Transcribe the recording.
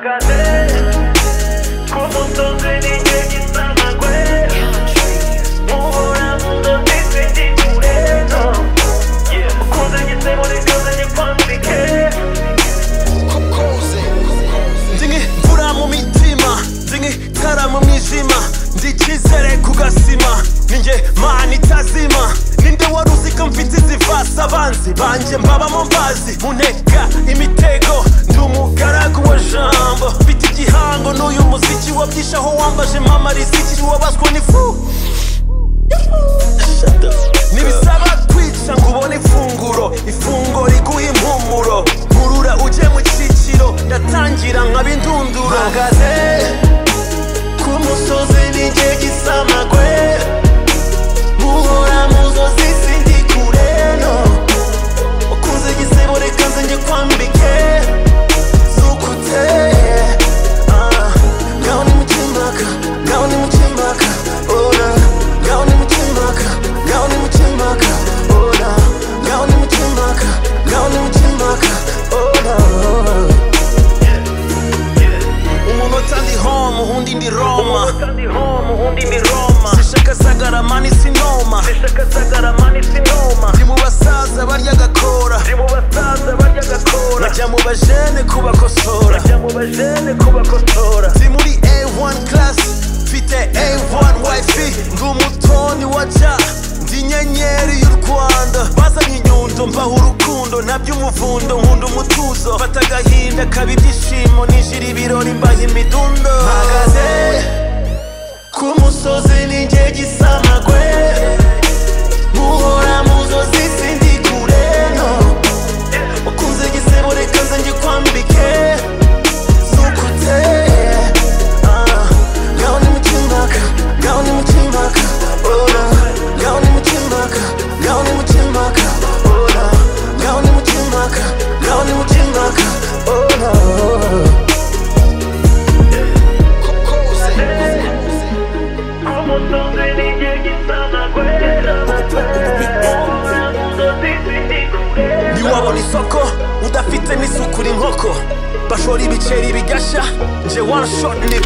cadeia Como todos eles que están a cuello Ora mundo dice di moreno Cosa que se vuole cosa que fanti che ndi nk'imvura mu mitima ndi nk'itara mu mwijima ndi icyizere ku gasima ninjye mana itazima ninde wari uzi ko mfite izi vasi abanzi banjye mbabamo mbazi muneka imitego ndi umugaragu wa jambo mfite igihango n'uyu muziki wabwisha aho wambaje mama rizikiri wabazwa n'ifu ntibisaba kwica ngo ubone ifunguro ifungo riguha impumuro nkurura ujye mu cyiciro ndatangira nkaba indunduro mpagaze ku musozi n'igihe gisamagwe muhora mu nzozi sindi kure no ukunze igisebo reka nze njye kwambike zukuteye ah ngaho ni mu kimbaka ngaho ni mu kimbaka ora ngaho ni mu kimbaka ngaho ni mu kimbaka ora ngaho ni mu kimbaka ngaho ni mu kimbaka ora umunota ndi home undi ndi roma Candi homo, undi mi Roma sishaka zagaramani sinoma Seshaka zagaramani sinoma ndi mu basaza barya agakora Ndi mu basaza barya agakora bajya mu bajene kubakosora Bajya mu bajene kubakosora ndi muri A1 class mfite A1 wifi ndi umutoni wa ja ndi inyenyeri y'u Rwanda bazanye inyundo mbaha urukundo nabyo umuvundo nkunda umutuzo mfata agahinda kaba ibyishimo nijira ibirori mbaha imidundo mpagaze ku musozi ninjye gisamagwe muhora mu nzozi sindi kure no ukunze igisebo reka nze ngikwambike zukuteye ah ngaho ni mu kimbaka ngaho ni mu kimbaka ora ngaho ni mu kimbaka ngaho ni mu kimbaka ora ngaho ni mu kimbaka ngaho ni mu kimbaka ora Como todos eles que están a Ora mundo dice di cure ntiwabona isoko udafite n'isuku ni inkoko bashora ibiceri bigasha nje one shot ni